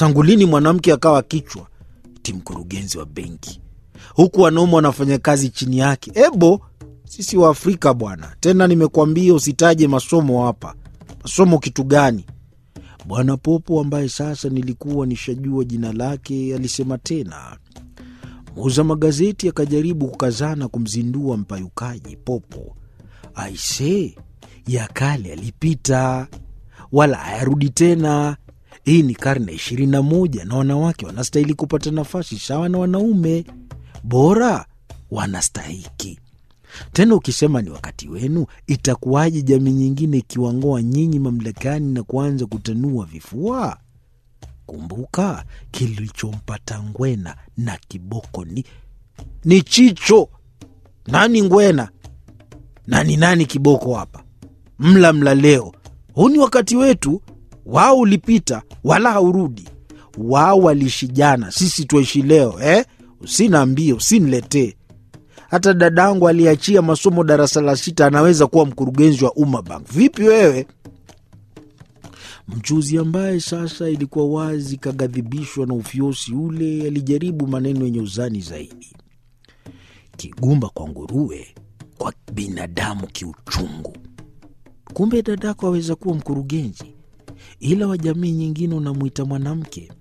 Tangu lini mwanamke akawa kichwa ti mkurugenzi wa benki, huku wanaume wanafanya kazi chini yake? Ebo, sisi wa Afrika bwana. Tena nimekuambia usitaje masomo hapa. Masomo kitu gani? Bwana Popo ambaye sasa nilikuwa nishajua jina lake alisema tena. Muuza magazeti akajaribu kukazana kumzindua mpayukaji Popo. Aise, ya kale yalipita, wala hayarudi tena. Hii ni karne ishirini na moja na wanawake wanastahili kupata nafasi sawa na wanaume, bora wanastahiki. Tena ukisema ni wakati wenu, itakuwaje jamii nyingine ikiwangoa nyinyi mamlakani na kuanza kutanua vifua? Kumbuka kilichompata Ngwena na Kiboko ni, ni Chicho. Nani Ngwena na ni nani Kiboko hapa? Mla mla leo, huu ni wakati wetu. Wao ulipita wala haurudi. Wao waliishi jana, sisi tuishi leo eh? Usinaambie, usiniletee hata dadangu aliachia masomo darasa la sita anaweza kuwa mkurugenzi wa Umma Bank. Vipi wewe? Mchuzi ambaye sasa ilikuwa wazi kaghadhibishwa na ufyosi ule, alijaribu maneno yenye uzani zaidi. Kigumba kwa nguruwe, kwa binadamu kiuchungu. Kumbe dadako aweza kuwa mkurugenzi, ila wa jamii nyingine unamwita mwanamke.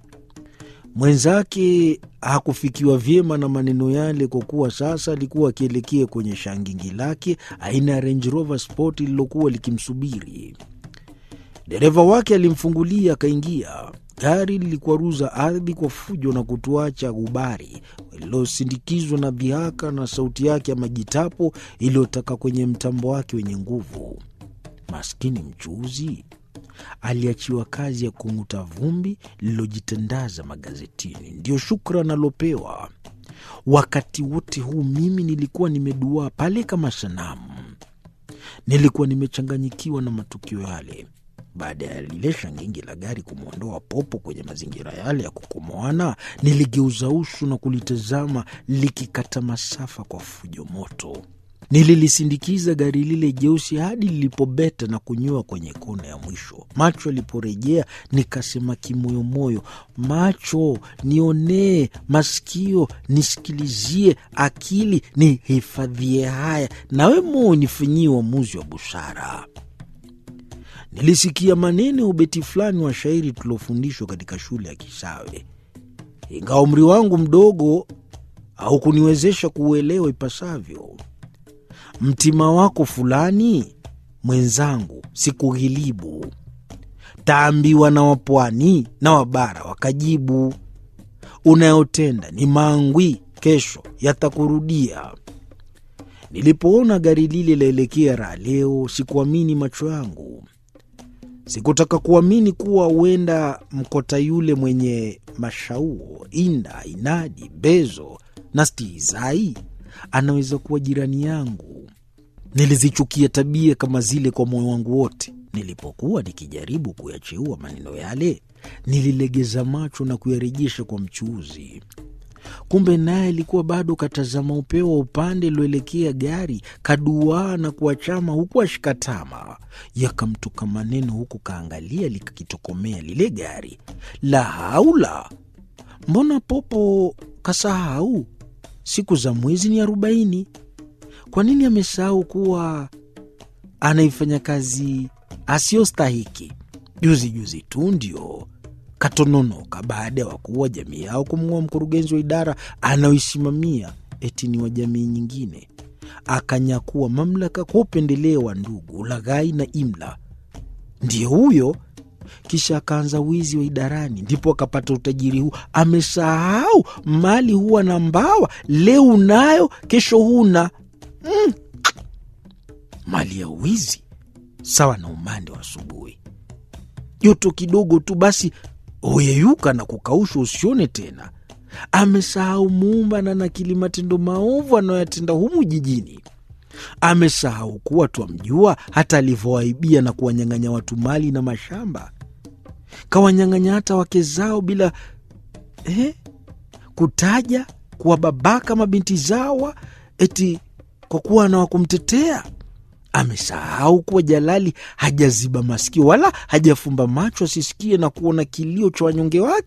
Mwenzake hakufikiwa vyema na maneno yale, kwa kuwa sasa alikuwa akielekea kwenye shangingi lake aina ya Range Rover Sport lililokuwa likimsubiri. Dereva wake alimfungulia akaingia. Gari lilikwaruza ardhi kwa fujo na kutuacha gubari lililosindikizwa na dhihaka na sauti yake ya majitapo iliyotaka kwenye mtambo wake wenye nguvu. Maskini mchuuzi aliachiwa kazi ya kung'uta vumbi lililojitandaza magazetini, ndiyo shukran alopewa. Wakati wote huu mimi nilikuwa nimeduaa pale kama sanamu, nilikuwa nimechanganyikiwa na matukio yale. Baada ya lile shangingi la gari kumwondoa Popo kwenye mazingira yale ya kukomoana, niligeuza uso na kulitazama likikata masafa kwa fujo moto. Nililisindikiza gari lile jeusi hadi lilipobeta na kunyoa kwenye kona ya mwisho. Macho yaliporejea, nikasema kimoyomoyo, macho nionee, masikio nisikilizie, akili nihifadhie haya, nawe moyo nifanyie uamuzi wa busara. Nilisikia maneno ya ubeti fulani wa shairi tuliofundishwa katika shule ya Kisawe, ingawa umri wangu mdogo haukuniwezesha kuuelewa ipasavyo. Mtima wako fulani mwenzangu, sikughilibu. Taambiwa na wapwani na wabara wakajibu, unayotenda ni mangwi, kesho yatakurudia. Nilipoona gari lile laelekea raha leo, sikuamini macho yangu. Sikutaka kuamini kuwa huenda mkota yule mwenye mashauo, inda, inadi, bezo na stihizai anaweza kuwa jirani yangu. Nilizichukia tabia kama zile kwa moyo wangu wote. Nilipokuwa nikijaribu kuyacheua maneno yale, nililegeza macho na kuyarejesha kwa mchuuzi. Kumbe naye alikuwa bado katazama upeo wa upande ilioelekea gari, kaduaa na kuachama huku ashikatama. Yakamtoka maneno huku kaangalia likakitokomea lile gari. La haula! Mbona Popo kasahau siku za mwezi ni arobaini? Kwa nini amesahau kuwa anaifanya kazi asiyostahiki? Juzi juzi tu ndio katononoka baada ya wakuu wa jamii yao kumng'oa mkurugenzi wa idara anayoisimamia eti ni wa jamii nyingine, akanyakua mamlaka kwa upendeleo wa ndugu, ulaghai na imla. Ndiyo huyo kisha akaanza wizi wa idarani, ndipo akapata utajiri huu. Amesahau mali huwa na mbawa, leo unayo, kesho huna. Mm. Mali ya wizi sawa na umande wa asubuhi, joto kidogo tu basi huyeyuka na kukaushwa, usione tena. Amesahau muumba na nakili matendo maovu anayoyatenda humu jijini. Amesahau kuwa twamjua hata alivyowaibia na kuwanyang'anya watu mali na mashamba kawanyang'anya hata wake zao bila eh, kutaja kuwababaka mabinti zawa eti kwa kuwa na wakumtetea. Amesahau kuwa Jalali hajaziba masikio wala hajafumba macho asisikie na kuona kilio cha wanyonge wake.